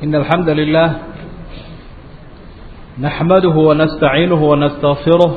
إن الحمد لله نحمده ونستعينه ونستغفره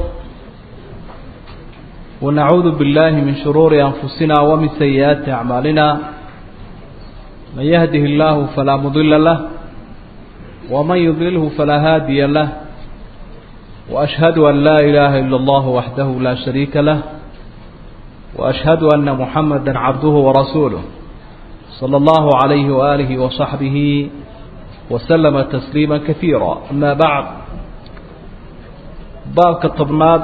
ونعوذ بالله من شرور أنفسنا ومن سيئات أعمالنا من يهده الله فلا مضل له ومن يضلله فلا هادي له وأشهد أن لا إله إلا الله وحده لا شريك له وأشهد أن محمدا عبده ورسوله صلى الله عليه وآله وصحبه وسلم تسليما كثيرا أما بعد بابك الطبناد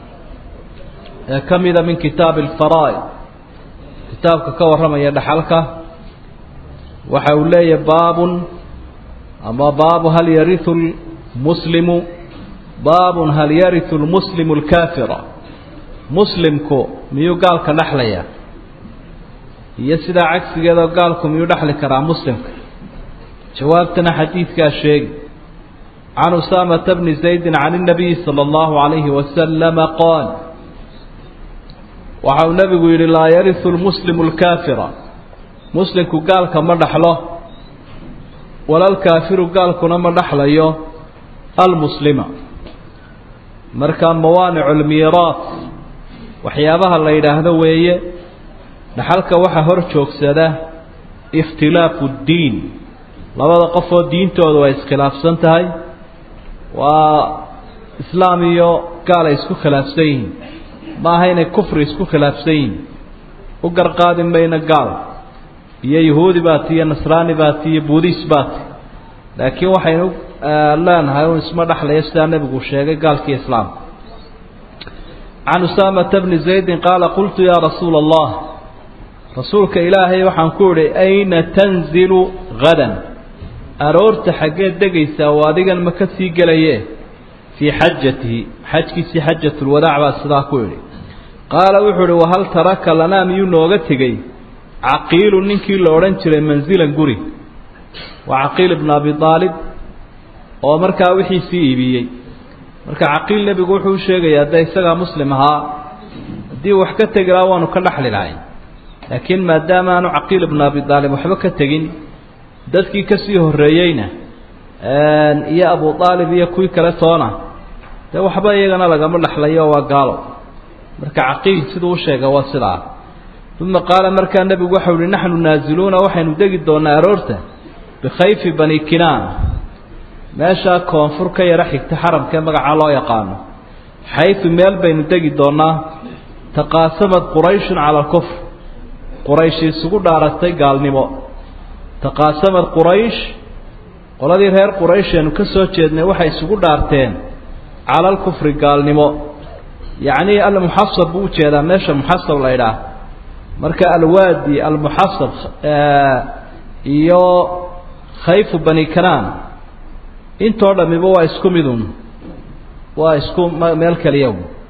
كمذا من كتاب الفرائض كتابك كورما يدحلك وحولي باب أما باب هل يرث المسلم باب هل يرث المسلم الكافر مسلمku miyuu gaalka dhexlaya iyo sidaa cagsigeeda gaalku miyuu dhexli karaa muslimka jawaabtana xadiidkaa sheegi can usaamata bni zaydi can الnabiyi salى اllahu عalayhi wasalama qaal waxa uu nebigu yidhi laa yariثu lmuslimu اlkaafira muslimku gaalka ma dhexlo walalkaafiru gaalkuna ma dhexlayo almuslima marka mawaanic اlmiiraat waxyaabaha la yidhaahdo weeye dhaxalka waxaa hor joogsada ikhtilaafu ddiin labada qofoo diintoodu ay iskhilaafsan tahay waa islaam iyo gaal ay isku khilaafsan yihiin ma aha inay kufri isku khilaafsan yihiin u garqaadi mayno gaal iyo yahuudi baati iyo nasraani baati iyo buudis baati laakiin waxaynu leenahay un isma dhexlaya sidaa nebigu sheegay gaalkiiyo islaamka can usaamata bni zaydin qaala qultu yaa rasuula allah rasuulka ilaahay waxaan ku idhi ayna tanzilu hadan aroorta xaggeed degaysaa oo adigan ma ka sii gelaye fii xajatihi xajkiisii xajatulwadaac baa sidaa ku idhi qaala wuxuu idhi wahal taraka lanaa miyuu nooga tegey caqiilu ninkii la odhan jiray manzilan guri waa caqiil ibnu abi aalib oo markaa wixiisii iibiyey marka caqiil nebigu wuxuu u sheegayaa dee isagaa muslim ahaa haddii wax ka tegi lahaa waanu ka dhexli lahayn laakiin maadaama aanu caqiil ibnu abi aalib waxba ka tegin dadkii kasii horreeyeyna iyo abu aalib iyo kuwii kale toona dee waxba iyagana lagama dhexlayo waa gaalo marka caqiil siduu u sheega waa sidaa uma qaala markaa nebigu waxau ihi naxnu naaziluuna waxaynu degi doonaa aroorta bikhayfi bani kinaana meeshaa koonfur ka yaro xigta xaramkee magacaa loo yaqaano xaysu meel baynu degi doonaa taqaasamad qurayshun cala alkufr quraysh isugu dhaaratay gaalnimo taqaasamad quraysh qoladii reer quraysheenu ka soo jeednay waxay isugu dhaarteen cala alkufri gaalnimo yacnii almuxasab buu ujeedaa meesha muxasab la ydhaah marka alwaadi almuxasab iyo khayfu bani kanaan intoo dhamiba waa isku midun waa isku meel keliya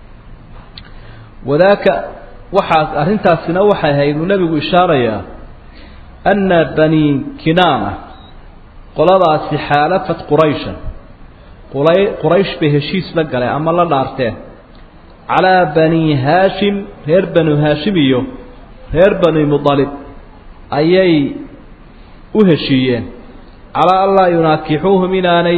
wadaaka waxaas arrintaasina waxay ahayd uu nebigu ishaarayaa anna bani kinaana qoladaasi xaalafat qurayshan qulay quraysh bay heshiis la galeen ama la dhaarteen calaa bani haashim reer banu haashim iyo reer bani mudalib ayay u heshiiyeen calaa an laa yunaakixuuhum inaanay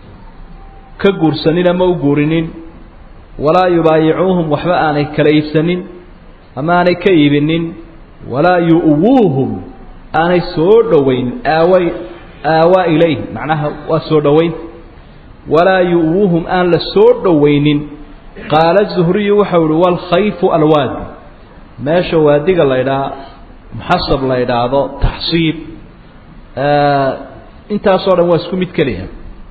ka guursanin ama u guurinin walaa yubaayicuuhum waxba aanay kala iibsanin ama aanay ka iibinin walaa yu'wuuhum aanay soo dhoweyn aaway aawaa ilayh macnaha waa soo dhoweyn walaa yu'wuuhum aan la soo dhoweynin qaala zuhriyu waxau ihi walkhayfu alwaadi meesha waadiga la ydhaha muxasab la ydhaahdo taxsiib intaasoo dhan waa isku mid keliya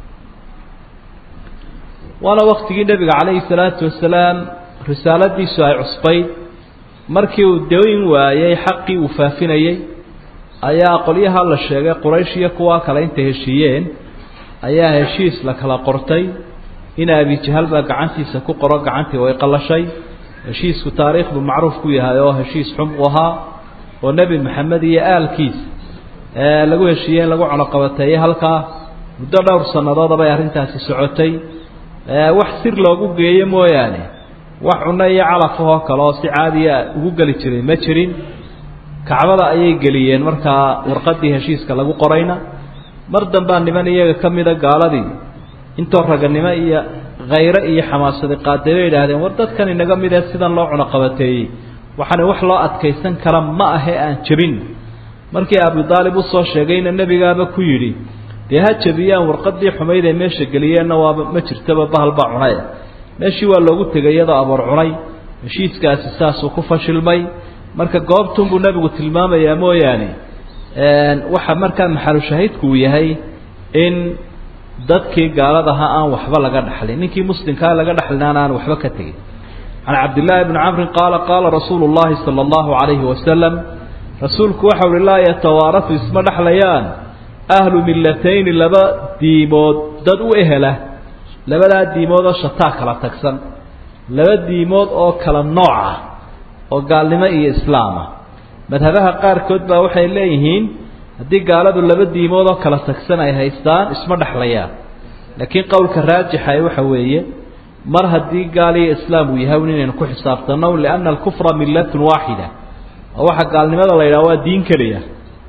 waana waktigii nebiga calayhi salaatu wasalaam risaaladiisu ay cusbayd markii uu dayn waayey xaqii uu faafinayey ayaa qolyaha la sheegay quraysh iyo kuwa kale intay heshiiyeen ayaa heshiis la kala qortay in abijahal baa gacantiisa ku qoro gacantii way qallashay heshiisku taariikhdu macruuf ku yahay oo heshiis xum u ahaa oo nebi maxamed iyo aalkiisa lagu heshiiyey in lagu cunoqabateeyey halkaa muddo dhowr sannadood bay arrintaasi socotay wax sir loogu geeyo mooyaane wax cunno iyo calafahoo kale oo si caadiya ugu geli jiray ma jirin kacbada ayay geliyeen markaa warqadii heshiiska lagu qorayna mar dambaa niman iyaga ka mida gaaladii intoo raganimo iyo khayre iyo xamaasadi qaaday bay idhaahdeen war dadkan inaga mid ee sidan loo cunoqabateeyey waxaana wax loo adkaysan kara ma ahe aan jebin markii abu daalib usoo sheegayna nebigaaba ku yidhi dee ha jebiyaan warqadii xumayd ee meesha geliyeenna waaba ma jirtaba bahal baa cunay meeshii waa loogu tegay iyadoo aboor cunay heshiiskaasi saasuu ku fashilmay marka goobtunbuu nebigu tilmaamayaa mooyaane waxa markaa maxalushahiidku uu yahay in dadkii gaaladaha aan waxba laga dhaxlin ninkii muslimkaa laga dhaxlinaana aan waxba ka tegin can cabdillaahi bni camrin qaala qaala rasuulu llahi sala allahu calayhi wasalam rasuulku waxa uhi laa yatawaarasu isma dhexlayaan ahlu millatayni laba diimood dad u ehela labadaa diimood oo shataa kala tagsan laba diimood oo kala nooc ah oo gaalnimo iyo islaama madhabaha qaarkood baa waxay leeyihiin haddii gaaladu laba diimood oo kala tagsan ay haystaan isma dhexlayaan laakiin qowlka raajixa waxa weeye mar haddii gaal iyo islaam uu yahay inaynu ku xisaabtanno lianna alkufra millatun waaxida oo waxa gaalnimada la yidhaha waa diin keliya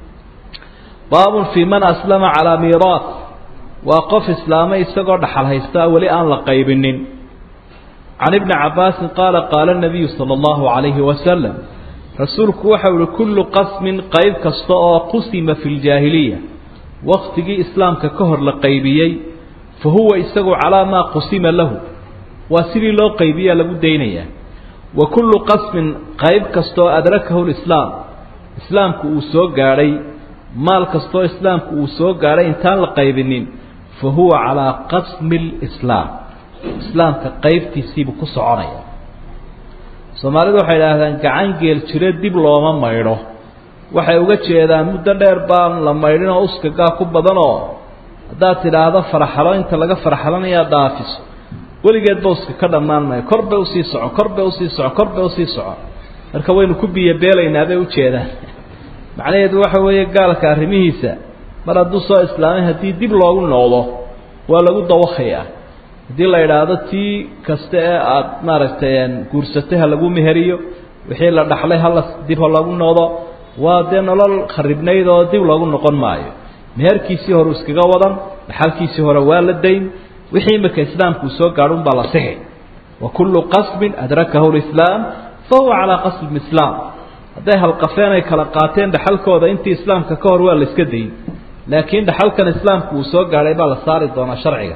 baabun fii man aslama calaa miiraat waa qof islaamay isagoo dhaxal haysta weli aan la qaybinin can ibni cabbaasin qaala qaala nabiyu sala allahu calayhi wasalam rasuulku waxau ihi kullu qasmin qayb kasta oo qusima fi ljaahiliya waktigii islaamka ka hor la qaybiyey fa huwa isagu calaa maa qusima lahu waa sidii loo qaybiyaa lagu daynayaa wa kullu qasmin qayb kastaoo adrakahu lislaam islaamku uu soo gaadhay maal kastaoo islaamku uu soo gaadhay intaan la qaybinin fa huwa calaa qasmi lislaam islaamka qaybtiisiibuu ku soconaya soomaalidu waxay idhaahdaan gacan geel jire dib looma maydho waxay uga jeedaan muddo dheer baan la maydhin oo uskagaa ku badanoo haddaad tidhaahdo faraxalo inta laga faraxalanayaa dhaafiso weligeed ba uska ka dhammaan maayo kor bay usii soco kor bay usii soco kor bay usii soco marka waynu ku biyobeelaynaa bay ujeedaan macnaheedu waxa weeye gaalka arrimihiisa mar hadduu soo islaamay haddii dib loogu noqdo waa lagu dawakhayaa haddii la idhaahdo tii kasta ee aada maaragtay guursatay ha lagu meheriyo wixii la dhaxlay hala dib ha lagu noqdo waa dee nolol kharibnayd oo dib loogu noqon maayo meherkiisii hore iskaga wadan dhaxalkiisii hore waa la dayn wixii imika islaamku uu soo gaadho un baa la sixi wa kullu qasmin adrakahu lislaam fa huwa calaa qasmi islaam hadday halqafeen ay kala qaateen dhaxalkooda intii islaamka ka hor waa la iska dayin laakiin dhaxalkan islaamku uu soo gaadhay baa la saari doonaa sharciga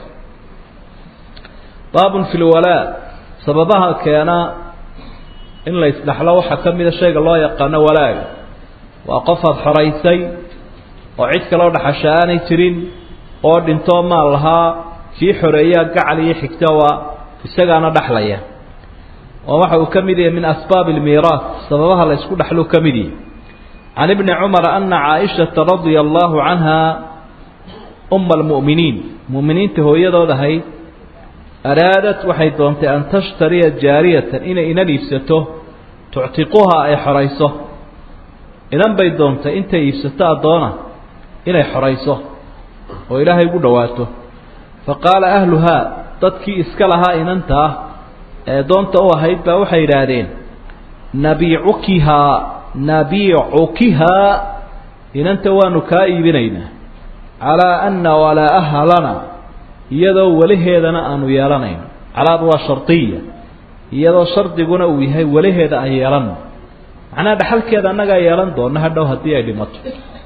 baabun fi lwalaa sababaha keena in la isdhaxlo waxaa ka mida shayga loo yaqaano walaaga waa qof aada xoraysay oo cid kaloo dhaxasha aanay jirin oo dhintoo maal lahaa kii xoreeyaa gacal iyo xigta waa isagaana dhexlaya oo waxa uu ka mid yahay min asbaabi almiiraas sababaha la ysku dhexluu ka mid yahay can ibni cumara ana caaishata radia allahu canha uma almu'miniin mu'miniinta hooyadood ahayd araadat waxay doontay an tashtariya jaariyatan inay inan iibsato tuctiquhaa ay xorayso inan bay doontay intay iibsato addoona inay xorayso oo ilaahay ugu dhowaato fa qaala ahluhaa dadkii iska lahaa inantaa ee doonta u ahayd baa waxay yidhaahdeen nabiicukihaa nabiicukihaa inanta waanu kaa iibinaynaa calaa anna walaa'a lana iyadoo weliheedana aanu yeelanayno calaad waa shardiya iyadoo shardiguna uu yahay weliheeda aan yeelanno macnaha dhaxalkeeda annagaa yeelan doona hadhow haddii ay dhimato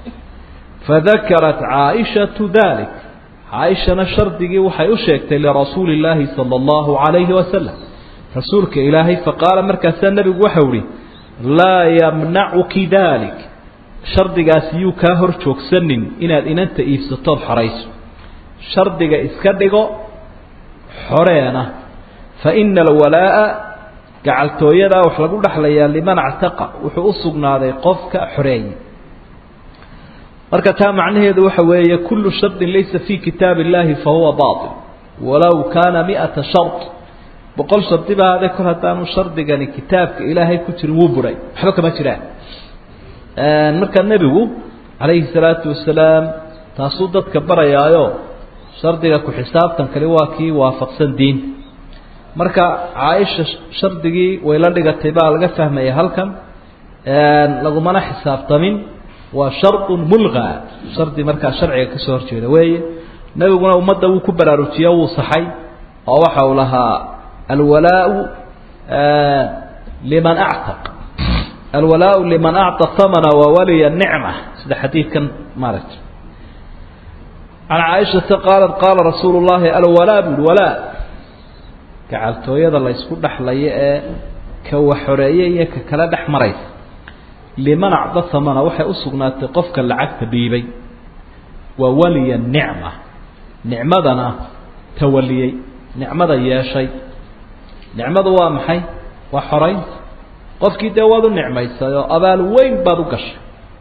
fadakarat caaishatu dalik caaishana shardigii waxay u sheegtay lirasuuli illaahi sala allahu calayhi wasalam rasuulka ilaahay faqaala markaasaa nebigu waxau ihi laa yamnacuki dalik shardigaasi yuu kaa hor joogsanin inaad inanta iibsatood xorayso shardiga iska dhigo xoreena fa ina alwalaa'a gacaltooyadaa wax lagu dhexlayaa liman actaqa wuxuu u sugnaaday qofka xoreeyey marka taa macnaheedu waxa weeye kullu shardin laysa fii kitaabi illaahi fa huwa baatil walow kaana mi'ata shard boqol shardi ba haadee kor haddaanu shardigani kitaabka ilaahay ku jirin wuu buray waxba kama jiraan marka nebigu calayhi salaatu wasalaam taasuu dadka barayaayo shardiga ku xisaabtan kali waa kii waafaqsan diinta marka caaisha shardigii way la dhigatay baa laga fahmaya halkan lagumana xisaabtamin waa shardun mulqa shardi markaa sharciga kasoo horjeeda weeye nebiguna ummadda wuu ku baraarujiyo wuu saxay oo waxa uu lahaa alwalaau liman actaq alwalaau liman acta hamana wa waliya nicma sida xadiidkan maaragta can caaishata qaalat qaala rasuulu llahi alwalaa bui walaa gacaltooyada la ysku dhexlayo ee ka wax xoreeye iyo ka kala dhex maraysa liman acda hamana waxay u sugnaatay qofka lacagta dhiibay waa waliya nicma nicmadana tawaliyey nicmada yeeshay nicmadu waa maxay waa xoraynta qofkii dee waad u nicmaysay oo abaal weyn baad u gashay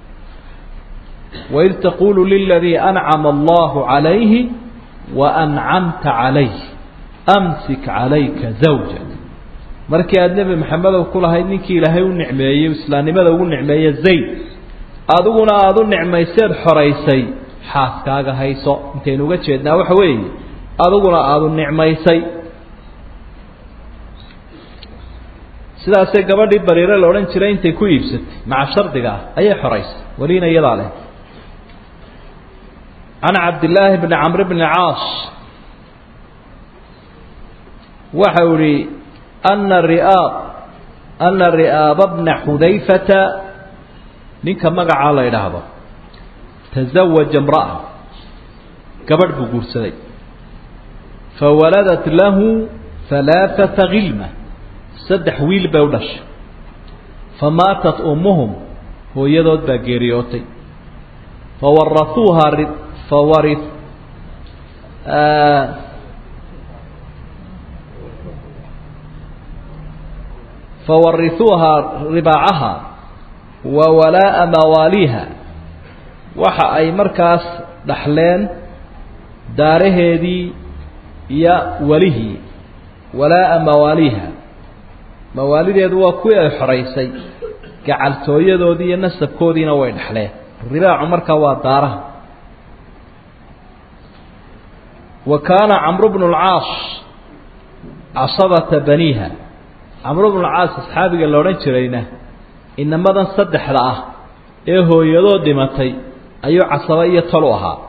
waid taqulu liladii ancama allahu calayhi wa ancamta calayh amsik calayka zawjak markii aada nebi maxamedow ku lahayd ninkii ilaahay u nicmeeyey islaamnimada ugu nicmeeye zayd adiguna aada u nicmayseed xoraysay xaaskaaga hayso intaynu uga jeednaa waxa weeye adiguna aada u nicmaysay sidaasee gabadhii bariire la odhan jiray intay ku iibsatay maca shardiga ah ayay xoraysay weliina iyadaa leh can cabdillaahi bni camr bni caas waxa uu ihi ana riaab ana ri'aaba bna xudayfata ninka magacaa la idhaahdo tazawaja imra'a gabadh buu guursaday fawaladat lahu halaaثata khilma saddex wiil bay u dhashay famaatat ummuhum hooyadood baa geeriyootay fawarauuhaa fawari fawarisuuhaa ribaacaha wa walaa'a mawaaliiha waxa ay markaas dhaxleen daaraheedii iyo welihii walaa'a mawaaliiha mawaalideedu waa kuwii ay xoraysay gacaltooyadoodii iyo nasabkoodiina way dhexleen ribaacu markaa waa daaraha wa kaana camru bnu lcaas casabata baniiha camru bnu lcaas asxaabiga la odhan jirayna inamadan saddexda ah ee hooyadoo dhimatay ayuu casaba iyo tol u ahaa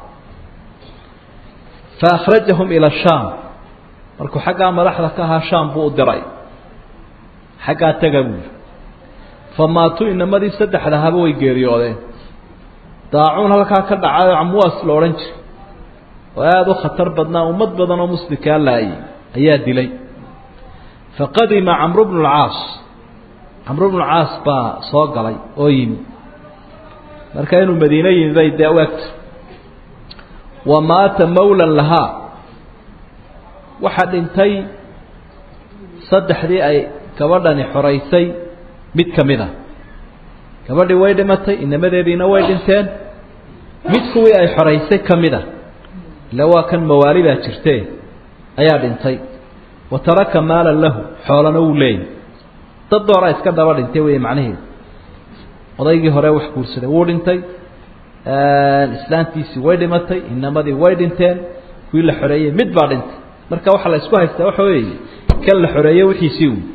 fa akhrajahum ila shaam markuu xaggaa madaxda ka ahaa shaam buu u diray xaggaa taga buuri fa maatuu inamadii saddexda haba way geeriyoodeen daacuun halkaa ka dhacayo camwaas la odhan jiray oo aada u khatar badnaa ummad badan oo muslimkaa laayay ayaa dilay faqadima camru bnu lcaas camru bnu lcaas baa soo galay oo yimi marka inuu madiine yimi bay dee u egta wa maata mawlan lahaa waxaa dhintay saddexdii ay gabadhani xoraysay mid ka mid a gabadhii way dhimatay inamadeediina way dhinteen mid kuwii ay xoraysay ka mid a ila waa kan mawaali baa jirte ayaa dhintay wa taraka maalan lahu xoolana wuu leeyay dad dooraa iska daba dhintay wey macnaheedu odaygii hore wax guursaday wuu dhintay islaantiisii way dhimatay inamadii way dhinteen kuwii la xoreeyey mid baa dhintay marka waxaa la isku haystaa waxa weeye kan la xoreeye wixiisii wy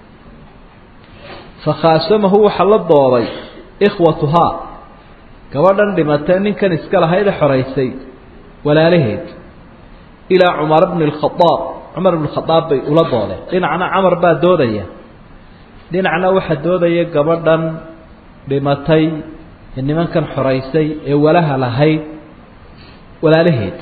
fakhaasamahu waxaa la dooday ikhwatuhaa gabadhan dhimatee ninkan iska lahayda xoraysay walaalaheed ilaa cumar bni lkhadaab cumar bni khadaab bay ula doodeen dhinacna camar baa doodaya dhinacna waxaa doodaya gabadhan dhimatay ee nimankan xoraysay ee walaha lahayd walaalaheed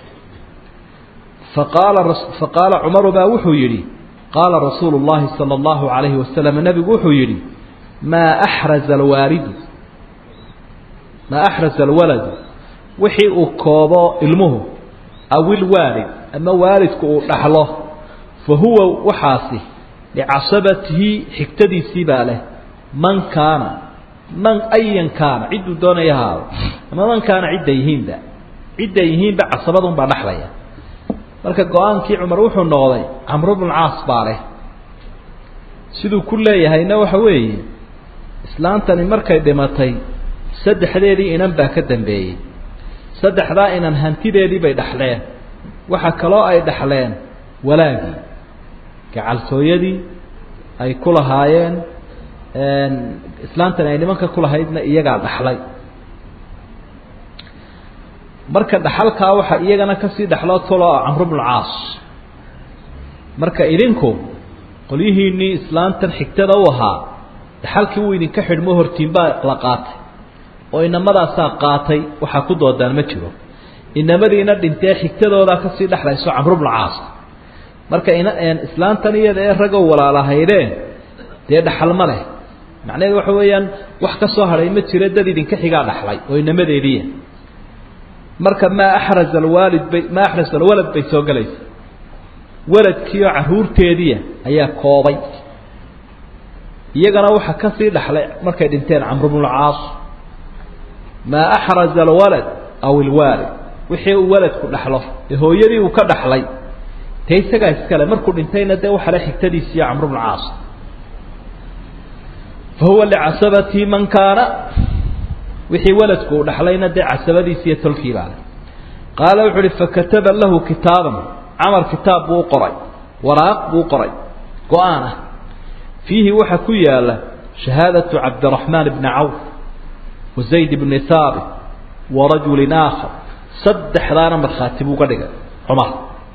faqaala faqaala cumaru baa wuxuu yidhi qaala rasuulu llahi sala allahu calayhi wasalam nebigu wuxuu yidhi maa axraza alwaalidu maa axraza alwaladu wixii uu koobo ilmuhu aw ilwaalid ama waalidku uu dhaxlo fa huwa waxaasi licasabatihi xigtadiisii baa leh man kaana man ayan kaana cidduu doonaya haado ama man kaana cidday yihiinba cidday yihiinba casabadunbaa dhexlaya marka go-aankii cumar wuxuu noqday camru bnu caas baa leh siduu ku leeyahayna waxa weeye islaantani markay dhimatay saddexdeedii inan baa ka dambeeyey saddexdaa inan hantideedii bay dhexleen waxa kaloo ay dhexleen walaagii gacaltooyadii ay ku lahaayeen islaantani ay nimanka ku lahaydna iyagaa dhaxlay marka dhaxalkaa waxaa iyagana kasii dhexloo talo camru bnu caas marka idinku qolyihiinnii islaantan xigtada u ahaa dhaxalkii wuu idinka xidhmo hortiin baa la qaatay oo inamadaasaa qaatay waxaa ku doodaan ma jiro inamadiina dhintee xigtadoodaa kasii dhexlayso camru bnu caas marka islaantan iyada ee raggow walaalahaydeen dee dhaxal ma leh macnaheedu waxa weeyaan wax ka soo hadhay ma jiro dad idinka xigaa dhaxlay oo inamadeediiya marka maa axraza alwaalid bay maa axraza alwalad bay soo gelaysa waladkiioo carruurteediia ayaa koobay iyagana waxaa kasii dhaxlay markay dhinteen camru bnu lcaas maa axraza alwalad aw ilwaalid wixii uu waladku dhaxlo ee hooyadii uu ka dhaxlay dee isagaa iskale markuu dhintayna dee waxale xigtadiisiiyo camru bnu caas fahuwa licasabati man kaana wixii waladku uu dhaxlayna dee casabadiisi iyo tolkii baa leh qaala wuxu uhi fakataba lahu kitaaban camar kitaab buu u qoray waraaq buu u qoray go-aan ah fiihi waxaa ku yaala shahaadatu cabdiraxmaan bni cawf wa zayd bni haabit wa rajulin aakhar saddexdaana markhaati buu uga dhigay cumar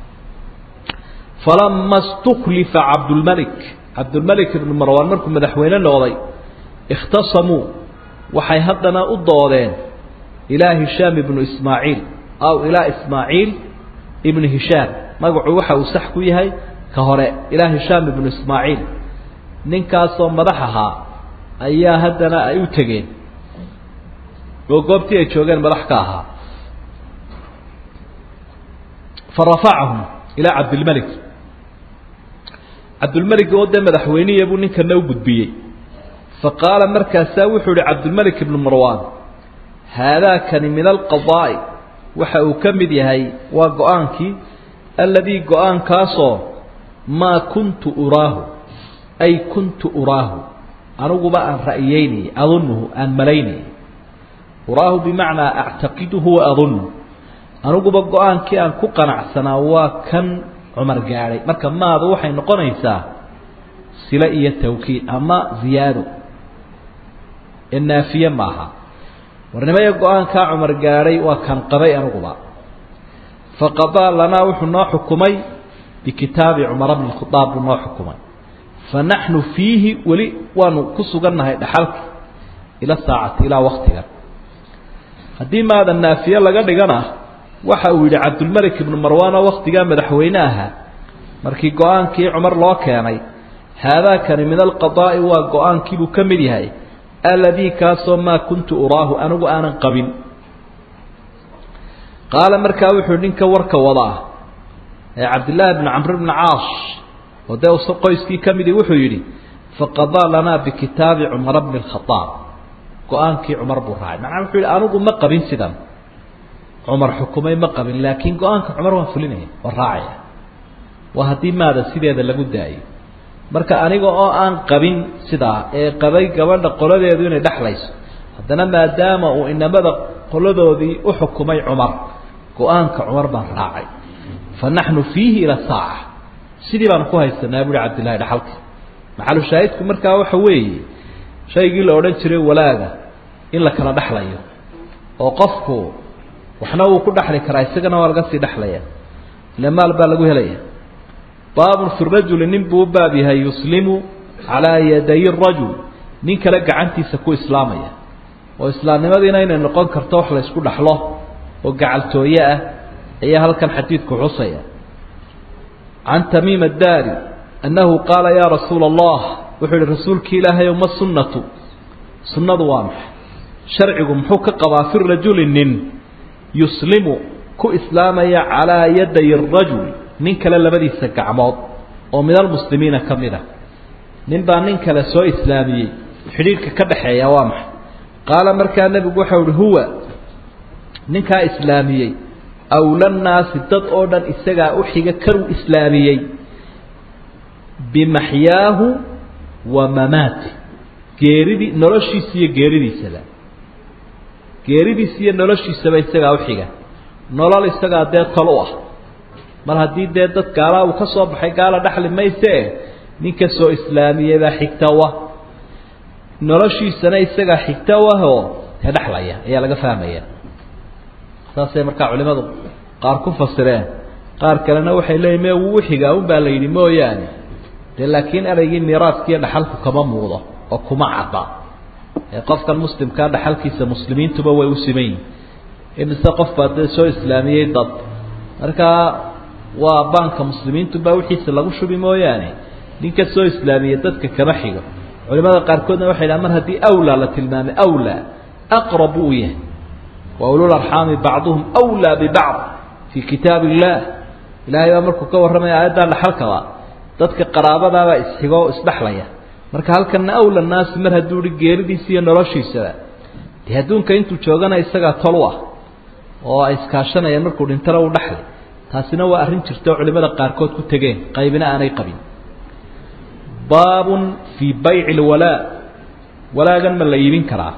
falama stuklifa cabdulmalik cabdulmalik ibnu marwaan markuu madaxweyne noqday ikhtasamuu waxay haddana u doodeen ilaa hishaam ibnu ismaaciil aw ilaa ismaaciil ibnu hishaam magacu waxa uu sax ku yahay ka hore ilaa hishaam ibnu ismaaciil ninkaasoo madax ahaa ayaa haddana ay u tegeen oo goobtii ay joogeen madax ka ahaa fa rafacahum ilaa cabdilmalik cabdulmelig oo dee madaxweyniya buu ninkana u gudbiyey fa qaala markaasaa wuxuu ihi cabdulmalik ibnu marwaan haadaakani min alqadaa'i waxa uu ka mid yahay waa go-aankii alladii go-aankaasoo maa kuntu uraahu ay kuntu uraahu aniguba aan ra'yeynayay adunuhu aan malaynayay uraahu bimacnaa actaqiduhu wa adunnu aniguba go-aankii aan ku qanacsanaa waa kan cumar gaadhay marka maadu waxay noqonaysaa sile iyo tawkiid ama ziyaado ee naafiye maaha warnimaya go-aankaa cumar gaadhay waa kan qabay aniguba faqadaa lanaa wuxuu noo xukumay bikitaabi cumara bni khadaab buu noo xukumay fa naxnu fiihi weli waanu ku sugannahay dhaxalka ila saacati ilaa waktigan haddii maada naafiye laga dhigana waxa uu yidhi cabdulmalik ibnu marwaan oo waktigaa madaxweyne ahaa markii go-aankii cumar loo keenay haadaakani min alqadaa'i waa go-aankiibuu ka mid yahay alladii kaasoo maa kuntu uraahu anigu aanan qabin qaala markaa wuxuu ninka warka wadaa ee cabdillaahi bni camr bni caas oo dee qoyskii ka midii wuxuu yidhi faqadaa lanaa bikitaabi cumara bni alkhadaab go-aankii cumar buu raacay macnaa wuxuu yidhi anigu ma qabin sidan cumar xukumay ma qabin laakiin go-aanka cumar waan fulinaya waan raacaya waa haddii maada sideeda lagu daayo marka aniga oo aan qabin sidaa ee qabay gabadha qoladeedu inay dhexlayso haddana maadaama uu inamada qoladoodii u xukumay cumar go-aanka cumar baan raacay fa naxnu fiihi ila saaca sidii baan ku haysanaa buuhi cabdillahi dhaxalka maxalu shaahidku markaa waxa weeye shaygii la odhan jiray walaaga in la kala dhexlayo oo qofku waxna wuu ku dhexli karaa isagana waa laga sii dhexlaya ile maal baa lagu helaya baabun fi rajuli nin buu u baab yahay yuslimu calaa yaday rajul nin kale gacantiisa ku islaamaya oo islaamnimadiina inay noqon karto wax la ysku dhexlo oo gacaltooye ah ayaa halkan xadiidku xusaya can tamiim addaari annahu qaala yaa rasuula allah wuxuu yihi rasuulki ilaahayow ma sunnatu sunnadu waa maxay sharcigu muxuu ka qabaa fi rajuli nin yuslimu ku islaamaya calaa yaday rajul nin kale labadiisa gacmood oo min almuslimiina ka mid a nin baa nin kale soo islaamiyey xidhiidhka ka dhexeeya waa maxay qaala markaa nebigu waxau uhi huwa ninkaa islaamiyey awlannaasi dad oo dhan isagaa u xiga karuu islaamiyey bimaxyaahu wa mamaati geeridii noloshiisa iyo geeridiisaba geeridiisa iyo noloshiisaba isagaa uxiga nolol isagaa dee tol u ah mar haddii dee dad gaalaa uu ka soo baxay gaala dhexli maysee ninka soo islaamiyey baa xigtawa noloshiisana isagaa xigtawahoo dee dhexlaya ayaa laga fahmaya saasay markaa culimadu qaar ku fasireen qaar kalena waxay leeyihin me wuu xigaa un baa la yidhi mooyaane dee laakiin ereygii miiraaskiiyo dhaxalku kama muuqdo oo kuma cadda ee qofkan muslimkaa dhaxalkiisa muslimiintuba way u siman yihin imise qof baa dee soo islaamiyey dad markaa waa baanka muslimiintunbaa wixiisa lagu shubi mooyaane ninka soo islaamiyey dadka kama xigo culimada qaarkoodna waxay dhahan mar haddii awlaa la tilmaamay awlaa aqrab uu yahay wa ulul arxaami bacduhum awlaa bibacd fii kitaab illah ilaahay baa markuu ka warramaya aayaddaa dhaxalkaba dadka qaraabadaabaa isxigo o isdhexlaya marka halkanna awla naasi mar hadduu hi geeridiisa iyo noloshiisaba dee adduunka intuu joogana isagaa tol u ah oo ay iskaashanayaan markuu dhintana uu dhexlay taasina waa arrin jirta oo culimada qaarkood ku tegeen qaybina aanay qabin baabun fii bayci lwalaa walaagan ma la iibin karaa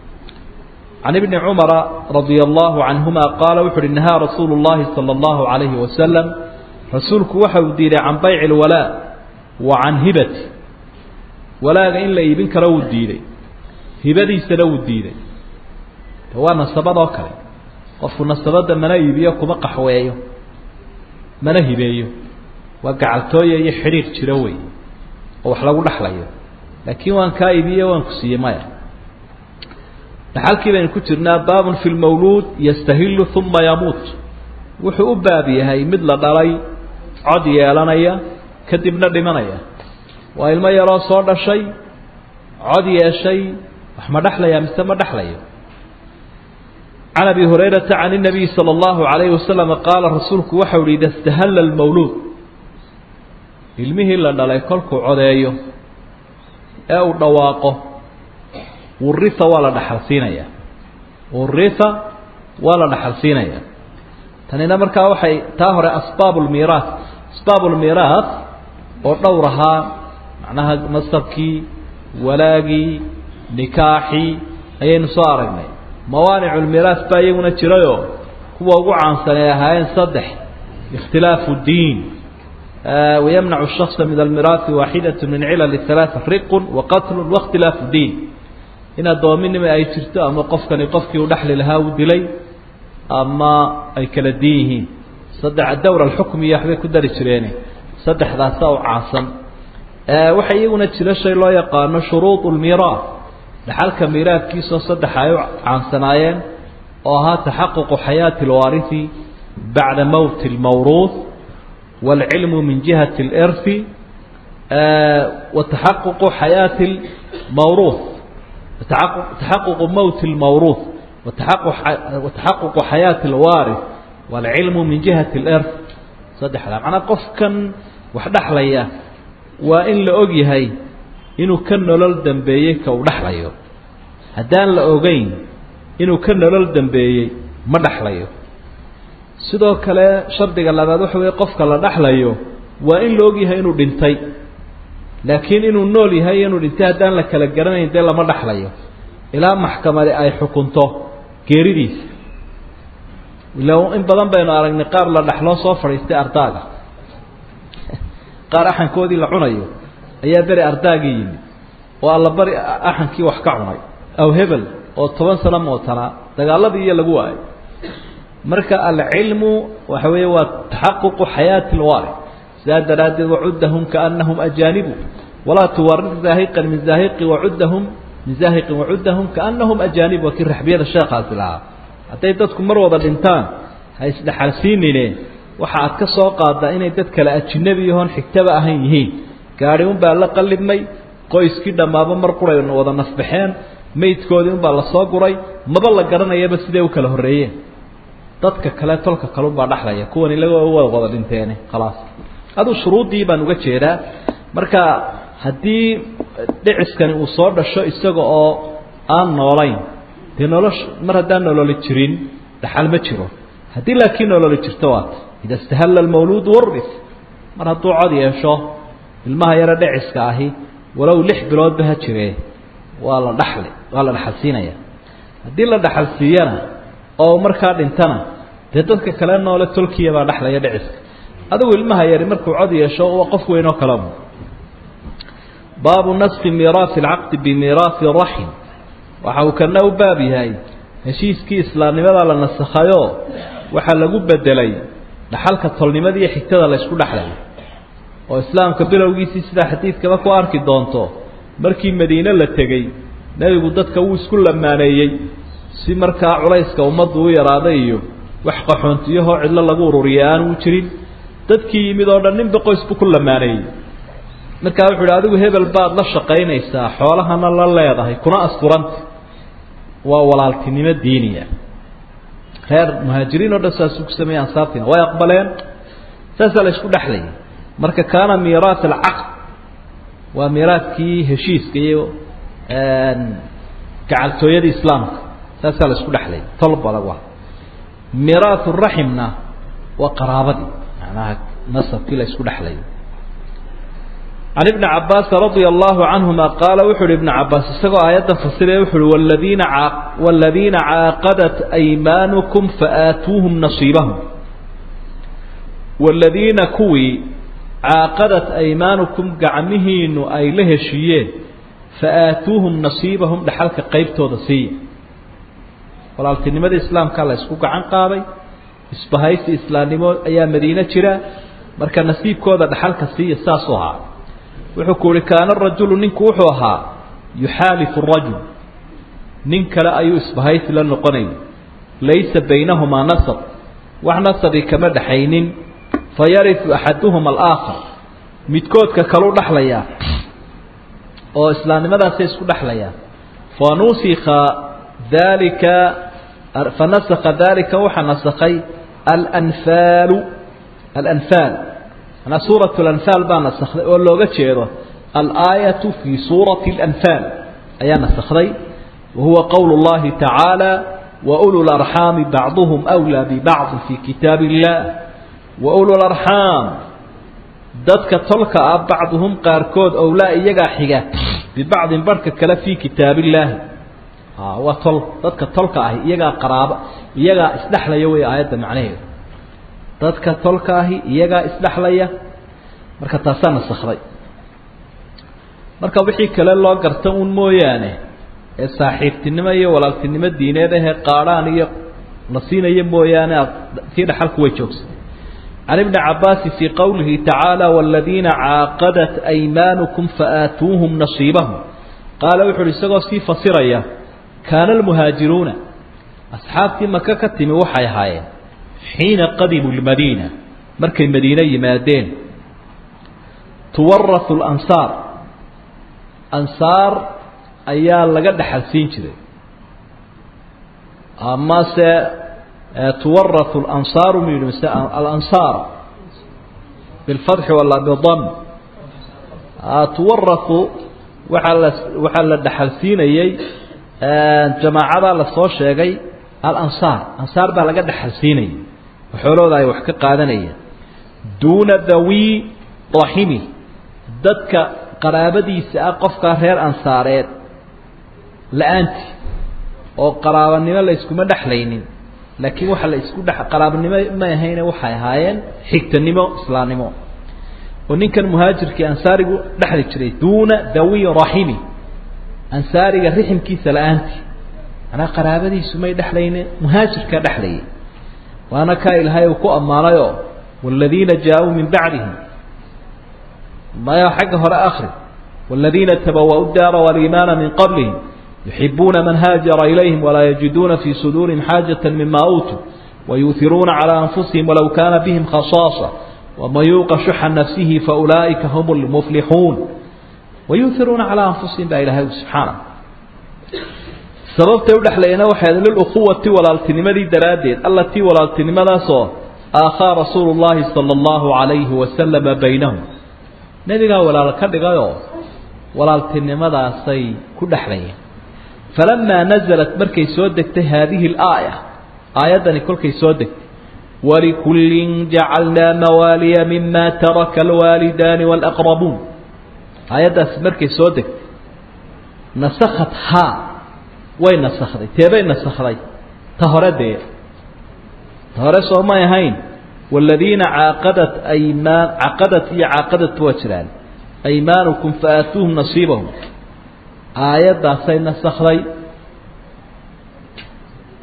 can ibni cumara radia allahu canhuma qaala wuxu uhi nahaa rasuulu llahi sala allahu calayhi wasalam rasuulku waxa uu diiday can bayci lwalaa wa can hibati walaaga in la iibin karo wuu diiday hibadiisana wuu diiday de waa nasabadoo kale qofku nasabadda mana iibiyo kuma qaxweeyo mana hibeeyo waa gacaltooya iyo xidhiir jiro wey oo wax lagu dhexlayo laakiin waan kaa iibiye waan ku siiyey maya dhaxalkii baynu ku jirnaa baabun fi lmawluud yastahilu uma yamuut wuxuu u baab yahay mid la dhalay cod yeelanaya kadibna dhimanaya waa ilmo yaroo soo dhashay cod yeeshay wax ma dhexlaya mise ma dhexlayo can abi hurayrata can الnabiyi salى اllahu عalayhi wasalam qaala rasuulku waxau hi ida istahalla اlmawluud ilmihii la dhalay kolkuu codeeyo ee uu dhawaaqo wurita waa la dhaxalsiinayaa wurita waa la dhaxalsiinayaa tanina markaa waxay taa hore asbaab lmiiraat asbaab lmiiraat oo dhowr ahaa macnaha nasabkii walaagii nikaaxii ayaynu soo aragnay mawaanic lmiiraat baa iyaguna jirayoo kuwa ugu caansan ay ahaayeen saddex ikhtilaafu diin wayamnacu shaksa min almiraati waaxidat min cilal halaaa riqun waqatlun waاkhtilaafu diin in addoominima ay jirto ama qofkani qofkii u dhexli lahaa uu dilay ama ay kala diin yihiin saddex dowr alxukmiya waxbay ku dari jireene saddexdaasa u caansan waxaa iyaguna jira shay loo yaqaano shuruud lmiiraat dhaxalka miiraadkiisoo saddex ay u caansanaayeen oo ahaa taxaququ xayaati alwaarithi bacda mowti lmawruuth wاlcilmu min jihati اlirhi wa taxaququ xayaati lmawruuth taxaququ mowti lmawruuth wataxaququ xayaati alwaarith waalcilmu min jihati alirth saddexdaa macnaa qofkan wax dhexlaya waa in la og yahay inuu ka nolol dambeeyey ka uu dhexlayo haddaan la ogeyn inuu ka nolol dambeeyey ma dhexlayo sidoo kale shardiga labaad waxa weeye qofka la dhexlayo waa in la og yahay inuu dhintay laakiin inuu nool yahay inuu dhintay haddaan la kala garanayn dee lama dhexlayo ilaa maxkamadi ay xukunto geeridiisa ila in badan baynu aragnay qaar la dhexloo soo fadhiistay ardaaga qaar axankoodii la cunayo ayaa beri ardaagii yimid oo alla bari axankii wax ka cunay aw hebel oo toban sano mootanaa dagaaladii iyo lagu waayo marka alcilmu waxa weeye waa taxaququ xayaati lwaari sidaa daraaddeed wacuddahum kaanahum ajaanibu walaa tuwarir zaahiqan min zaahiqi wacuddahum min zaahiqin wacuddahum kaanahum ajaanib waa kii raxbiyada sheekaasi lahaa hadday dadku mar wada dhintaan ha isdhexalsiinine waxa aad ka soo qaadaa inay dad kale ajinabi yahoon xigtaba ahayn yihiin gaadhi unbaa la qallibmay qoyskii dhammaaba mar quray wada nafbaxeen maydkoodii unbaa la soo guray maba la garanayaba siday u kala horreeyeen dadka kale tolka kale unbaa dhexlaya kuwan ilaga wa wada dhinteene khalaas aduu shuruuddii baan uga jeedaa marka haddii dhiciskani uu soo dhasho isaga oo aan noolayn dee nolosha mar haddaan nololi jirin dhaxal ma jiro haddii laakiin nololi jirto waata ida istahalla almawluudu waris mar hadduu cod yeesho ilmaha yaro dhiciska ahi walow lix biloodba ha jiree waa la dhaxli waa la dhaxalsiinaya haddii la dhaxalsiiyana oo markaa dhintana dee dadka kale noole tolkiya baa dhexlaya dhiciska adigu ilmaha yari markuu cod yeesho waa qof weyn oo kalemu baabu naski miiraasi alcaqdi bimiiraasi raxim waxa uu kana u baab yahay heshiiskii islaamnimadaa la nasakhayoo waxaa lagu bedelay dhaxalka tolnimada iyo xigtada la ysku dhexlayo oo islaamka bilowgiisii sidaa xadiidkaba ku arki doonto markii madiine la tegey nebigu dadka wuu isku lamaaneeyey si markaa culayska ummaddu u yaraaday iyo wax qaxoontiyahoo cidlo lagu ururiya aan u jirin dadkii yimid oo dhan ninba qoys buu ku lamaaneeyey markaa wuxu uhi adigu hebel baad la shaqaynaysaa xoolahana la leedahay kuna asturanta waa walaaltinimo diiniya reer muhaajiriin oo dhan saasuu ku sameeyey ansaartiina way aqbaleen saasaa la isku dhexlayay marka kaana miiraat alcaqd waa miiraadkii heshiiska iyo gacaltooyadii islaamka saasaa la isku dhexlayay tol badag waa miiraat raximna waa qaraabadii macnaha nasabkii la isku dhexlayay can ibni cabaas radia allahu canhuma qaala wuxu uhi ibnu cabaas isagoo aayaddan fasiraya wuxu uhi waladiina a waladiina caaqadat aymaanukum faaatuuhum nasiibahum waladiina kuwii caaqadat aymaanukum gacmihiinu ay la heshiiyeen faaatuuhum nasiibahum dhaxalka qeybtooda siiya walaaltinimada islaamkaa la isku gacan qaaday isbahaysi islaamnimo ayaa madiine jira marka nasiibkooda dhaxalka siiya saasuu ahaa wuxuu ku uhi kaana rajulu ninku wuxuu ahaa yuxaalifu rajul nin kale ayuu isbahaysi la noqonayay laysa baynahumaa nasab wax nasabi kama dhaxaynin fayarifu axaduhuma alaakhar midkoodka kaleu dhexlayaa oo islaamnimadaasay isku dhexlayaan fanusika dalika fanasakha dalika waxaa nasakhay alanfaalu alanfaal manaa suurat alanfaal baa nasakday oo looga jeedo alaayatu fii suurati alanfaal ayaa nasakday wa huwa qowlu llahi tacaala waulu larxaami bacduhum wlaa bibacdi fii kitaab illah waulu larxaam dadka tolka ah bacduhum qaarkood owlaa iyagaa xiga bibacdin barhka kale fii kitaab illaahi waa tol dadka tolka ahi iyagaa qaraaba iyagaa isdhexlaya wey aayadda macnaheedu dadka tolka ahi iyagaa isdhexlaya marka taasaa nasakday marka wixii kale loo garta un mooyaane ee saaxiibtinimo iyo walaaltinimo diineed ahee qaadhaan iyo la siinaya mooyaane tii dhaxalku way joogsatay can ibni cabaasi fii qowlihi tacaala waladiina caaqadat aymaanukum faaatuuhum nasiibahum qaala wuxu uhi isagoo sii fasiraya kaana almuhaajiruuna asxaabtii maka ka timi waxay ahaayeen xiina qadimuu lmadiina markay madiine yimaadeen tuwarahu lansaar ansaar ayaa laga dhexal siin jiray amase tuwarahu lansaaru mu yidhi mise alansaar bilfatxi wala bidam tuwarahu waxaa la waxaa la dhexal siinayey jamaacadaa lasoo sheegay alansaar ansaar baa laga dhexal siinayay oo xoolahooda ay wax ka qaadanayeen duuna dawi raximi dadka qaraabadiisa ah qofkaa reer ansaareed la-aantii oo qaraabanimo la yskuma dhexlaynin laakiin waxa la isku dhex qaraabanimo may ahayne waxay ahaayeen xigtanimo islaamnimo oo ninkan muhaajirkii ansaarigu dhexli jiray duuna dawi raximi ansaariga riximkiisa la-aantii manaa qaraabadiisu may dhexlayne muhaajirkaa dhexlayay waana kaa ilaahay uu ku ammaanayoo waaladiina jaa-uu min bacdihim maya xagga hore akri waaladiina tabawa'u daara waliimaana min qablihim yuxibuuna man haajara ilayhim walaa yajiduuna fii suduurihim xaajata mima uutuu wayuuhiruuna calaa anfusihim walow kaana bihim khasaasa waman yuuqa shuxa nafsihi faulaa'ika hum lmuflixuun wayuuhiruuna calaa anfusihim baa ilahay subxaana sababtay udhexlayna waxay liluquwati walaaltinimadii daraaddeed allatii walaaltinimadaasoo aakhaa rasuulu llaahi sala allahu calayhi wasalama baynahum nebigaa walaal ka dhigayoo walaaltinimadaasay ku dhexlayeen falamaa nazalat markay soo degtay haadihi alaaya aayaddani kolkay soo degtay walikullin jacalnaa mawaaliya mima taraka alwaalidaani waalaqrabuun aayaddaasi markay soo degtay nasakhat haa way nasakday teebay nasakday ta hore dee ta hore soo may ahayn waaladiina caaqadat aymaan caqadat iyo caaqadat waa jiraan aymaanukum faaatuuhum nasiibahum aayaddaasay nasakday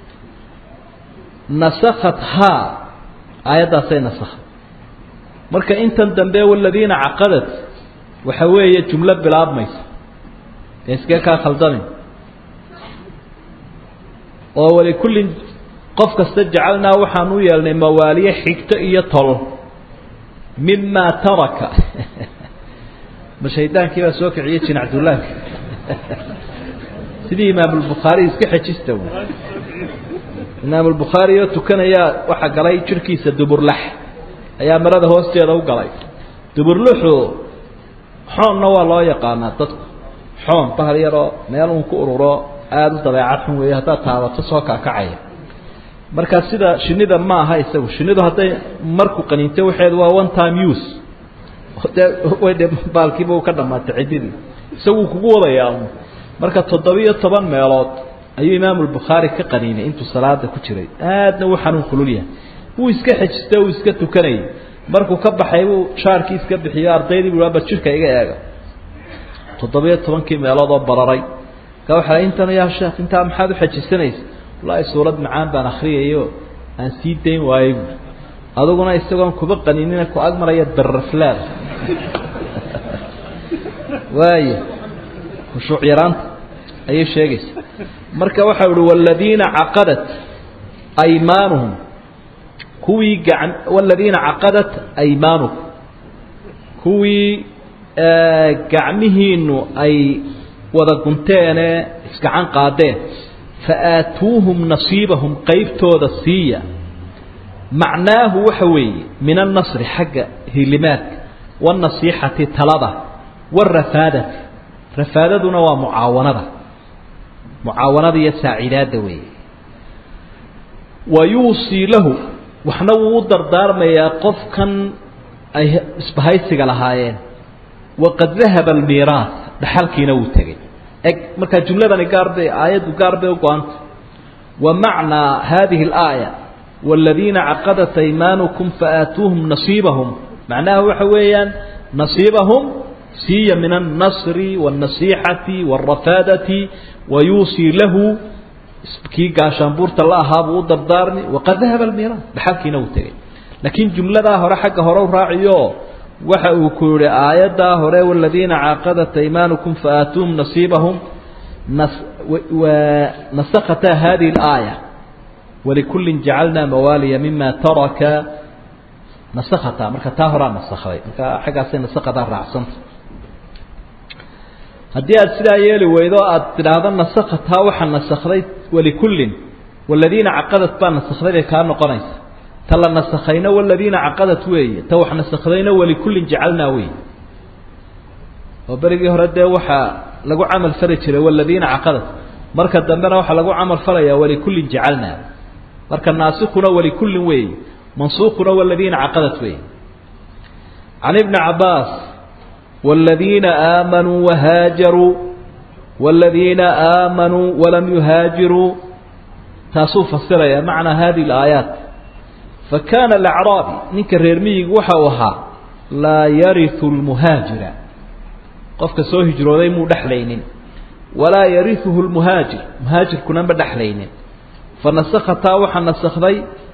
nasakhat haa aayaddaasay nasakhay marka intan dambe waladiina caqadat waxa weeye jumlo bilaabmaysa ee iskee kaa khaldamin oo walikullin qof kasta jacalnaa waxaan u yeelnay mawaaliye xigto iyo tol mimaa taraka ma shaydaankii baa soo kiciyey jinacdullaanka sidii imaamulbukhaari iska xejista w imaamulbukhaari oo tukanayaa waxaa galay jirhkiisa duburlax ayaa marada hoosteeda u galay duburluxu xoonna waa loo yaqaanaa dadku xoon bahal yaroo meel uun ku ururo aada u dabeecad xun weeye haddaad taabato soo kaakacaya marka sida shinida ma aha isagu shinidu hadday marku qaniinto waxeedu waa one time use dee way de baalkiiba u ka dhamaatay ciddidii isaguu kugu wadayaa marka toddobiyo toban meelood ayuu imaamulbukhaari ka qaniinay intuu salaada ku jiray aadna uu xanuun kulul yahay wuu iska xejistay uu iska tukanayay markuu ka baxay buu shaarkii iska bixiyo ardaydii buu aba jirka iga eega toddobiyo tobankii meelood oo bararay ka waxa intan yaa sheekh intaa maxaad u xejisanaysa wallaahi suurad macaan baan akriyayo aan sii dayn waayey bu aduguna isagoon kuba qaninina ku ag maraya darraflaad waaya khushuuc yaraanta ayay sheegaysa marka waxau uhi waladiina caqadat aymaanuhum kuwii gacan waladiina caqadat aymaanukum kuwii gacmihiinu ay wada gunteene isgacan qaadeen fa aatuuhum nasiibahum qeybtooda siiya macnaahu waxa weeye min annasri xagga hilimaadka waannasiixati talada warafaadati rafaadaduna waa mucaawanada mucaawanada iyo saacidaadda weeye wa yuusii lahu waxna wuu u dardaarmayaa qofkan ay isbahaysiga lahaayeen waqad dahaba almiiraas dhaxalkiina wuu tegey eg markaa jumladani gaarbay aayaddu gaar bay u go-anta wa macnaa hadihi alaaya waaladiina caqadat aymaanukum faaatuuhum nasiibahum macnaha waxa weeyaan nasiibahum siiya min annasri waannasiixati waarafaadati wa yuusii lahu kii gaashaanbuurta la ahaa buu u dardaarmi waqad dahaba almiiraas dhaxalkiina wuu tegey laakiin jumladaa hore xagga hore u raaciyo waxa uu ku yihi aayaddaa hore waladiina caaqadat aymaanukum faaatuuhum nasiibahum nasakata hadihi اlaaya walikullin jacalnaa mawaaliya mima taraka nasakata marka taa horaa nasakday marka xaggaasay nasakadaa raacsanta haddii aad sidaa yeeli weydo aad tidhaahdo nasakataa waxaa nasakday walikullin waladiina caqadat baa nasakday bay kaa noqonaysa ta la nasakhayna waladiina caqadat weeye ta wax nasakhdayna walikullin jacalnaa weeye oo berigii hore dee waxaa lagu camal fali jiray waladiina caqadat marka dambena waxaa lagu camal falayaa walikullin jacalnaa marka naasikuna walikullin weeye mansuukhuna waladiina caqadat weeye can ibni cabaas waladiina aamanuu wahaajaruu waladiina aamanuu walam yuhaajiruu taasuu fasiraya macnaa hadihi alaayaat fakaana alacraabi ninka reer miyigu waxa uu ahaa laa yariu lmuhaajira qofka soo hijrooday muu dhexlaynin walaa yariuhu lmuhaajir muhaajirkuna ma dhexlaynin fanasakhataa waxaa nasakday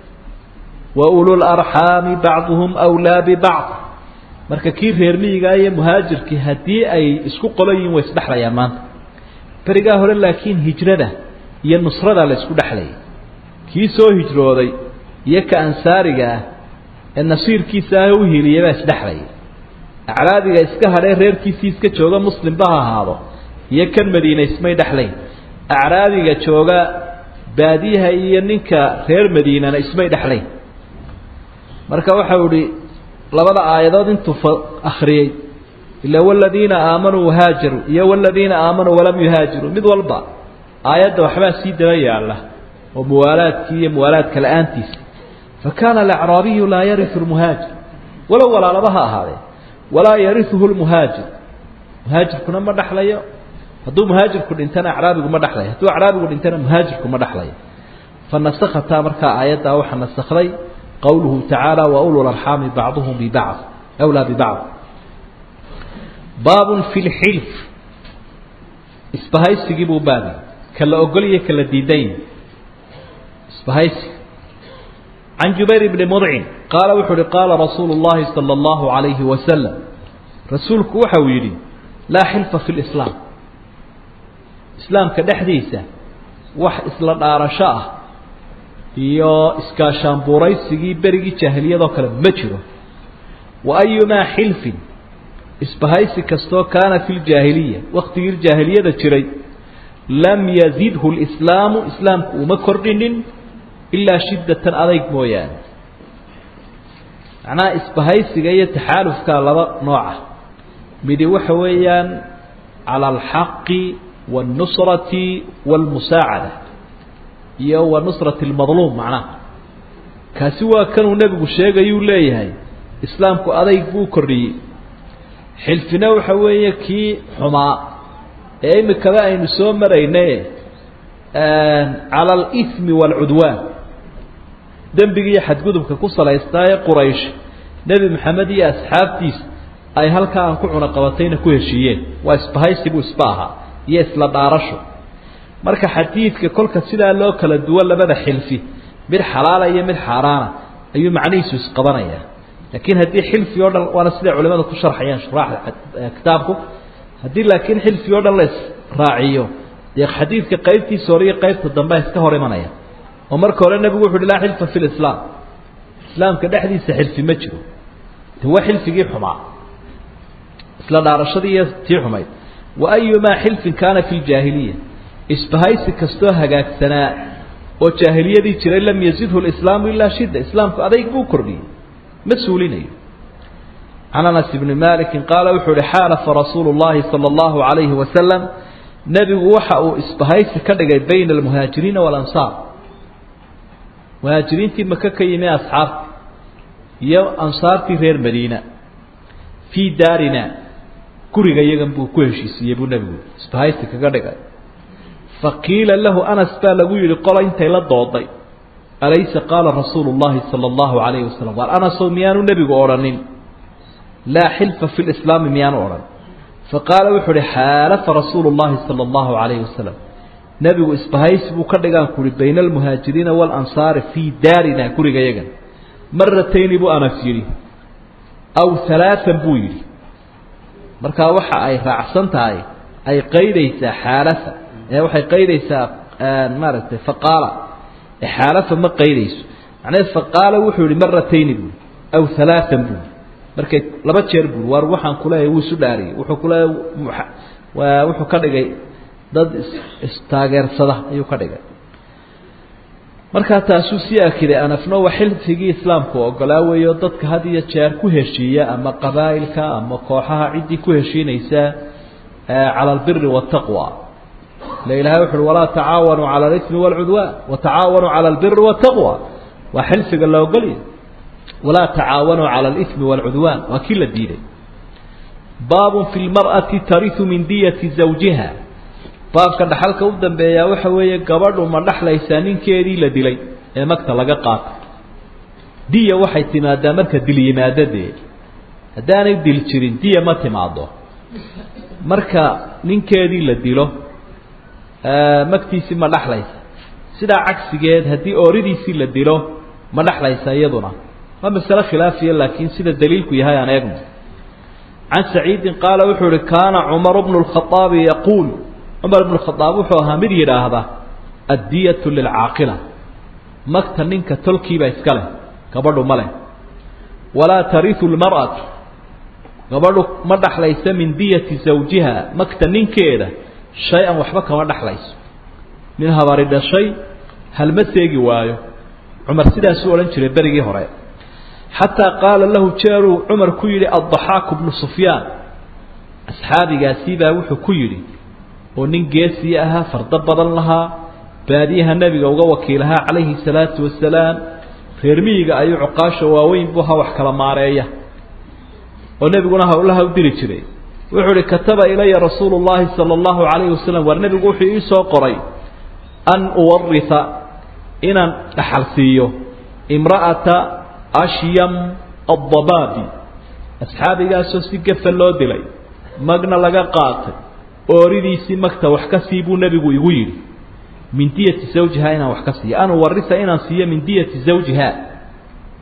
wa ulularxaami bacduhum wlaa bibacd marka kii reer miyigaa iyo muhaajirkii haddii ay isku qolo yihiin way isdhexlayaan maanta berigaa hore laakiin hijrada iyo nusrada la isku dhexlayay kii soo hijrooday iyo ka ansaariga ah ee nasiirkiisa ah u hiiliyay baa isdhexlayay acraadiga iska hadhee reerkiisii iska jooga muslimba ha ahaado iyo kan madiina ismay dhexlayn acraadiga jooga baadiyaha iyo ninka reer madiinana ismay dhexlayn marka waxau ihi labada aayadood intuu akriyey ila waladiina aamanuu wahaajaruu iyo waladiina aamanuu walam yuhaajiruu mid walba aayadda waxbaa sii daba yaalla oo muwaalaadkii iyo muwaalaadka la-aantiisa fakaana alacraabiyu laa yariu lmuhaajir walow walaalaba ha ahaadee walaa yariuhu lmuhaajir muhaajirkuna ma dhexlayo hadduu muhaajirku dhintana acraabigu ma dhexlayo hadduu acraabigu dhintana muhaajirku ma dhexlayo fanasakhataa markaa aayaddaa waxaa nasakday qowluhu tacaala wa ulu larxaami bacduhum bibacd awlaa bibacd baabun fi lxilf isbahaysigii buu baabi kala ogolya kala diidayn isbahaysi can jubayr bni mudcin qaala wuxuu uhi qaala rasuulu llahi sala allahu calayhi wasalam rasuulku waxa uu yidhi laa xilfa fi lislaam islaamka dhexdiisa wax isla dhaarasho ah iyo iskaashaanbuuraysigii berigii jaahiliyadoo kale ma jiro wa ayumaa xilfin isbahaysi kastoo kaana fi ljaahiliya waktigii jaahiliyada jiray lam yazidhu lislaamu islaamku uma kordhinin ilaa shiddatan adayg mooyaane macnaha isbahaysiga iyo taxaalufka laba nooca midi waxa weeyaan cala alxaqi waاlnusrati wاlmusaacada iyo wa nusrati اlmadluum macnaha kaasi waa kanuu nebigu sheegayuu leeyahay islaamku adayg buu kordhiyey xilfina waxa weeye kii xumaa ee imikaba aynu soo marayne cala alimi waalcudwaan dembigiiyo xadgudubka ku salaystaaye quraysh nebi maxamed iyo asxaabtiisa ay halkaa aan ku cunaqabatayna ku heshiiyeen waa isbahaysi buu isba ahaa iyo isla dhaarasho marka xadiidka kolka sidaa loo kala duwo labada xilfi mid xalaala iyo mid xaaraana ayuu macnihiisu isqabanayaa laakiin haddii xilfi o dhan waana siday culimadu ku sharxayaan shuraaxda kitaabku haddii laakiin xilfi o dhan la israaciyo dee xadiidka qaybtiisa hore iyo qaybta dambe iska hor imanaya oo marka hore nebigu wuxu uhi laa xilfa fi lislaam islaamka dhexdiisa xilfi ma jiro de waa xilfigii xumaa isla dhaarashadii iyo tii xumayd wa ayumaa xilfin kaana fi ljaahiliya isbahaysi kastoo hagaagsanaa oo jaahiliyadii jiray lam yazidhu lislaamu ilaa shidda islaamku adayg buu kordhiyey ma suulinayo can anas bni maliki qaala wuxuu uhi xaalafa rasuulu llahi sala allahu calayhi wasalam nebigu waxa uu isbahaysi ka dhigay bayna almuhaajiriina waalansaar muhaajiriintii maka ka yimi asxaabta iyo ansaartii reer madiina fii daarina guriga yagan buu ku heshiisiiyey buu nebigu isbahaysi kaga dhigay faqiila lahu anas baa lagu yidhi qola intay la dooday alaysa qaala rasuulu llahi sala allahu calayhi wasalam waar anasow miyaanu nebigu odhanin laa xilfa fi lislaami miyaanu odhan faqaala wuxuu uhi xaalafa rasuulu llahi sala allahu calayhi wasalam nebigu isbahaysi buu ka dhigaan ku uhi bayna almuhaajiriina waalansaari fii daarina guriga yagan maratayni buu anas yidhi aw halaatan buu yidhi markaa waxa ay raacsan tahay ay qaydaysaa xaalafa ee waxay qaydaysaa maaragtay faqaala xaalafa ma qaydayso macnaheed faqaala wuxuu yihi maratayni buui aw halaatan buui markay laba jeer buui waar waxaan kuleeyahay wuu isu dhaariyey wuxuu kuleeyahay waa wuxuu ka dhigay dad istaageersada ayuu ka dhigay markaa taasuu sii akiday anafno waa xilfigii islaamku ogolaa weeyo dadka had iyo jeer ku heshiiya ama qabaa'ilka ama kooxaha ciddii ku heshiinaysa cala albiri waataqwa ila ilahay wuxu uhi walaa tacaawanuu cala alismi waalcudwaan watacaawanuu cala albiri waataqwa waa xilfiga la ogolya walaa tacaawanuu cala alismi waalcudwaan waa kii la diiday baabun fi lmar'ati tariu min diyati zawjiha baabka dhaxalka u dambeeyaa waxa weeye gabadhu ma dhaxlaysaa ninkeedii la dilay ee magta laga qaatay diya waxay timaadaa marka dil yimaadadee haddaanay dil jirin diya ma timaado marka ninkeedii la dilo magtiisii ma dhaxlaysa sidaa cagsigeed haddii ooridiisii la dilo ma dhaxlaysa iyaduna waa masale khilaafiya laakiin sida daliilku yahay aan eegno can saciidin qaala wuxuu uhi kaana cumaru bnu lkhaaabi yaquul cumar ibnu khadaab wuxuu ahaa mid yidhaahda addiyatu lilcaaqila magta ninka tolkiiba iska leh gabadhu ma leh walaa tariu lmar'atu gabadhu ma dhaxlaysa min diyati zawjiha magta ninkeeda shay-an waxba kama dhaxlayso nin habari dhashay halma seegi waayo cumar sidaasuu odhan jiray berigii hore xataa qaala lahu jeeruu cumar ku yidhi addaxaaku bnu sufyaan asxaabigaasii baa wuxuu ku yidhi oo nin geesii ahaa fardo badan lahaa baadiyaha nebiga uga wakiilahaa calayhi salaatu wasalaam reer miyiga ayuu cuqaasha waaweyn buu ha wax kala maareeya oo nebiguna hawlaha u diri jiray wuxuu uhi kataba ilaya rasuulu llaahi sala allahu calayhi wasalam waar nebigu wuxuu ii soo qoray an uwarita inaan dhaxal siiyo imra'ata ashyam addabaabi asxaabigaasoo si gafa loo dilay magna laga qaatay ooridiisii magta wax ka sii buu nebigu igu yidhi min diyati zawjiha inaan wax ka siiyo an uwarisa inaan siiyo min diyati zawjiha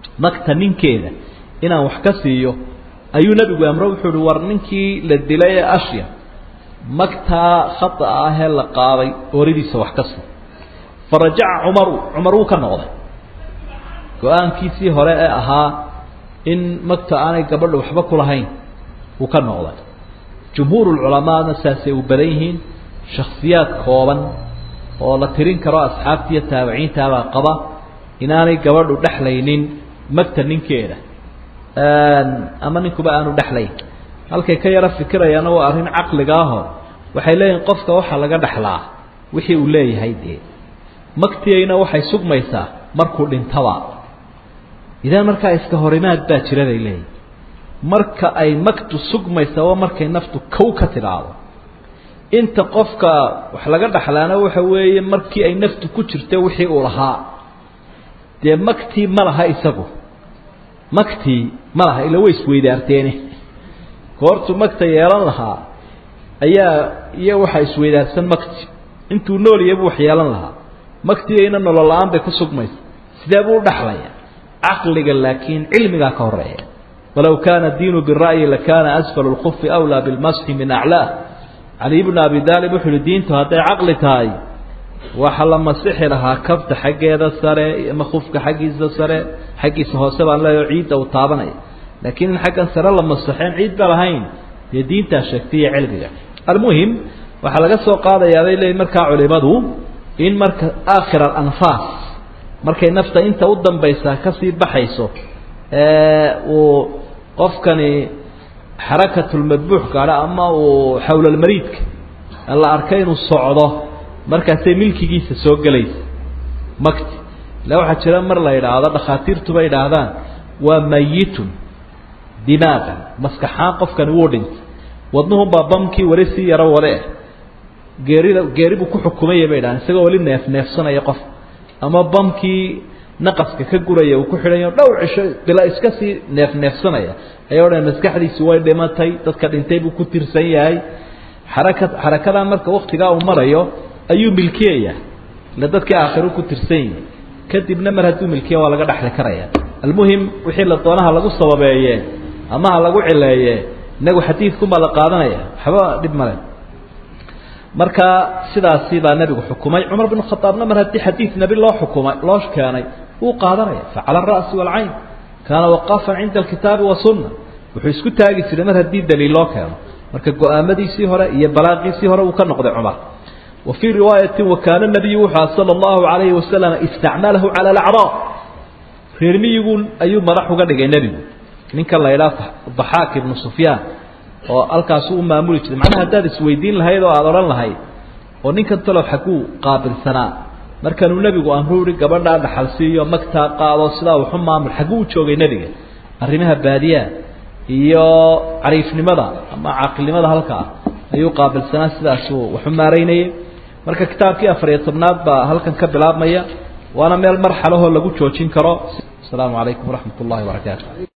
magta ninkeeda inaan wax ka siiyo ayuu nebigu amro wuxuu uhi war ninkii la dilay ee ashya magtaa khata ahee la qaaday ooridiisa wax ka sii farajaca cumaru cumar wuu ka noqday go-aankiisii hore ee ahaa in magta aanay gabadha waxba ku lahayn wuu ka noqday jumhuurulculamaana saasay u badan yihiin shaksiyaad kooban oo la tirin karo asxaabta iyo taabiciintaabaa qaba inaanay gabadhu dhexlaynin magta ninkeeda ama ninkuba aanu dhexlayn halkay ka yaro fikirayaana waa arrin caqliga aho waxay leeyihin qofka waxaa laga dhexlaa wixii uu leeyahay dee magtiyayna waxay sugmaysaa markuu dhintaba idan markaa iska horimaad baa jira bay leeyihin marka ay magtu sugmaysa waa markay naftu kow ka tidhaahdo inta qofka wax laga dhexlaana waxa weeye markii ay naftu ku jirta wixii uu lahaa dee magtii ma laha isagu magtii ma laha ila way isweydaarteene goortuu magta yeelan lahaa ayaa iyo waxaa isweydaarsan magti intuu nool yabu wax yeelan lahaa magtiyayna nolol la-aan bay ku sugmaysa sidee buu u dhexlaya caqliga laakiin cilmigaa ka horeeya walow kaana diinu bira'yi lakaana asfalu lkufi awlaa bilmasxi min aclaa cali bnu abi daalib wuxu uhi diintu hadday caqli tahay waxa la masixi lahaa kabta xaggeeda sare ama kufka xaggiisa sare xaggiisa hoose baan leeyaho ciidda uu taabanaya laakiin in xaggan sare la masaxeen ciid ba lahayn dee diintaa sheegtay iyo cilmiga almuhim waxaa laga soo qaadayaa bay leeyihin markaa culimadu in marka aakhir alanfaas markay nafta inta u dambaysaa kasii baxayso uu qofkani xarakatulmadbuux gaadho ama uu xawlalmariidka la arkay inuu socdo markaasay milkigiisa soo gelaysa makti ila waxaa jira mar la yidhaahdo dhakhaatiirtuba yidhaahdaan waa mayitun dimaagan maskaxaan qofkani wuu dhintay wadnuhunbaa bamkii weli sii yaro wale ah geerida geeri buu ku xukumaya bay dhahaan isagoo weli neef neefsanaya qof ama bamkii naqaska ka guraya uu ku xidhanyo dhowr cisho bila iska sii neef neefsanaya ayaa odhan maskaxdiisi way dhimatay dadka dhintay buu ku tirsan yahay xaraka xarakadaa marka waktigaa uu marayo ayuu milkiyaya ila dadkii aakhiru ku tirsan yihi kadibna mar hadduu milkiya waa laga dhexli karaya almuhim wixii la doonaha lagu sababeeye ama ha lagu cileeye inagu xadiidkunbaa la qaadanaya waxba dhib male marka sidaasi baa nebigu xukumay cumar bn khaaabna mar haddii xadiid nebi loo xukumay loo keenay wuu qaadanaya facala ara'si waalcayn kaana waqaafan cinda alkitaabi wasunna wuxuu isku taagi jiray mar haddii daliil loo keeno marka go-aamadiisii hore iyo balaaqiisii hore uu ka noqday cumar wa fii riwaayati wakaana nabiyu wuxua sala allahu alayhi wasalam istacmalahu cala alacraa reer miyigu ayuu madax uga dhigay nebigu ninkan la idhaha daxaak ibnu sufyaan oo halkaasu u maamuli jiray macnaha haddaad isweydiin lahayd oo aada odhan lahayd oo ninkan talow xaguu qaabilsanaa markanuu nebigu amru ihi gabadhaa dhaxal siiyo magtaa qaado sidaa waxu maamul xagguu u joogay nebiga arrimaha baadiyaa iyo cariifnimada ama caaqilnimada halkaa ayuu qaabilsanaa sidaasuu waxu maaraynayay marka kitaabkii afariyo tobnaad baa halkan ka bilaabmaya waana meel marxalahoo lagu joojin karo asalaamu calaykum waraxmat ullahi barakaatu